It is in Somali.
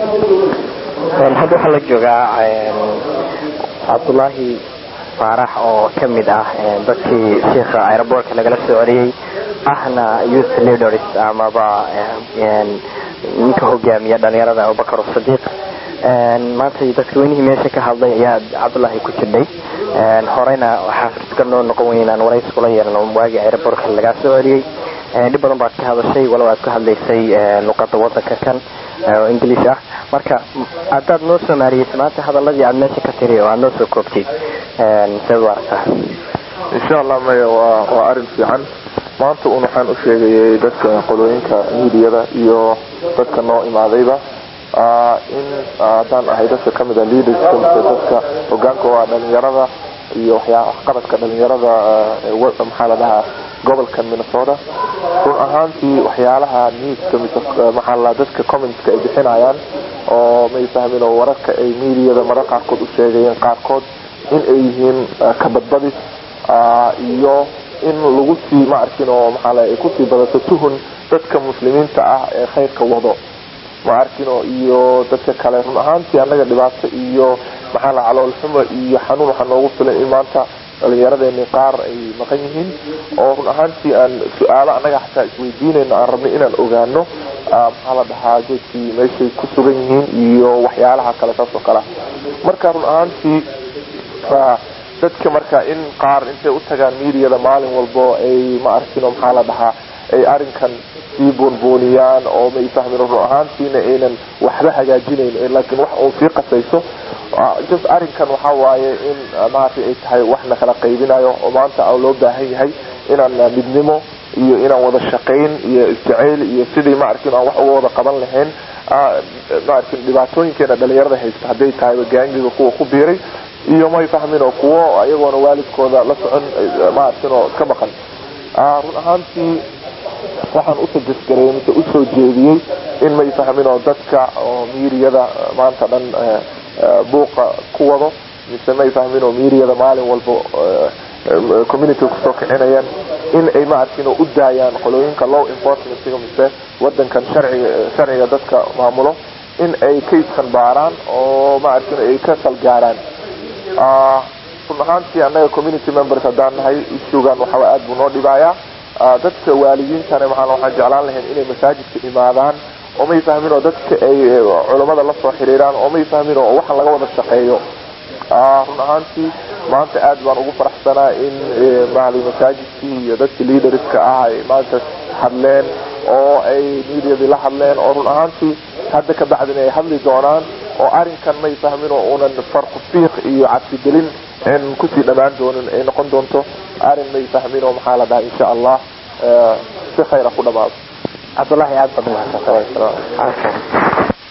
hadda waxaa la joogaa cabdullaahi faarax oo ka mid ah dadkii shiikha aerobortka lagala soo celiyey ahna youth leaders amaba ninka hogaamiya dhalinyarada abubakar sadiiq maanta dadkaweynihii meesha ka hadlay ayaa cabdullaahi ku jirdhay horeyna waxaa ka noo noqon weyn inaan warays kula yeelno waagii aerobortka lagaa soo celiyey dhib badan baad ka hadashay walow aad ka hadlaysay luqada wadanka kan oo english ah marka haddaad noo soomaaliyeysa maanta hadaladii aad meesha ka tiri oo aad noo soo koobtid seed u aragtaa insha allah maya waa waa arrin fiican maanta un waxaan u sheegayay dadka qolooyinka miidiyada iyo dadka noo imaadayba in haddaan ahay dadka kamid a leaderska mise dadka hogaanka oo ah dhalinyarada iyo waxyaa waxqabadka dhalinyarada maxaa la dhahaa gobolka minnesota run ahaantii waxyaalaha newska mise maxaa la dadka commentska ay bixinayaan oo may fahmin oo wararka ay miidiyada marar qaarkood u sheegayeen qaarkood in ay yihiin kabadbadis iyo in lagu sii ma arkin oo maxaa la ay kusii badato tuhun dadka muslimiinta ah ee khayrka wado ma arkino iyo dadka kale run ahaantii annaga dhibaato iyo maxaa la caloolxumo iyo xanuun waxaa noogu filan in maanta dhalinyaradeenii qaar ay maqan yihiin oo run ahaantii aan su-aalo annaga xataa isweydiinayno aan rabnay inaan ogaano maxaa la dhahaa geedkii meeshay ku sugan yihiin iyo waxyaalaha kale saas oo kale marka run ahaantii dadka marka in qaar intay u tagaan miidiyada maalin walbo ay ma arkino maxaa la dhahaa ay arrinkan sii buunbuuniyaan oo may fahmin run ahaantiina aynan waxba hagaajinayn laakiin wax uun sii qasayso just arrinkan waxaa waaye in maaragtay ay tahay wax na kala qaybinayo oo maanta loo baahan yahay inaan midnimo iyo inaan wada shaqayn iyo isjacayl iyo sidii ma arkin aan wax uga wada qaban lahayn ma arkin dhibaatooyinkeena dhalinyarada haysta hadday tahayba gaangiga kuwa ku biiray iyo may fahmin oo kuwo ayagoona waalidkooda la socon ma arkin oo ka maqan run ahaantii waxaan u sajasgareeyey mise usoo jeediyey in may fahmin oo dadka oo miiriyada maanta dhan buuqa ku wado mise may fahmin oo miiriyada maalin walba community kusoo kicinayaan in ay ma arkin oo u daayaan qolooyinka law enforcementiga mise wadankan sharciga sharciga dadka maamulo in ay kayskan baaraan oo ma arkin ay ka salgaaraan run ahaantii annaga community members haddaan nahay issugan waxaa aad buu noo dhibayaa dadka waalidiintana maa waxaan jeclaan lahayn inay masaajidka imaadaan oo may fahmin oo dadka ay culammada la soo xiriiraan oo may fahmin oo waxaan laga wada shaqeeyo run ahaantii maanta aad baan ugu faraxsanaa in maali masaajidkii iyo dadkii leaderska ah ay maanta hadleen oo ay miidiyadii la hadleen oo run ahaantii hadda ka bacdin ay hadli doonaan oo arrinkan may fahmin oo unan farqu fiiq iyo cabsigelin in kusii dhammaan doonin ay noqon doonto arrin may fahmin oo maxaa la dhaha insha allah si khayra ku dhamaado cabdullaahi aad baad umahadsantahay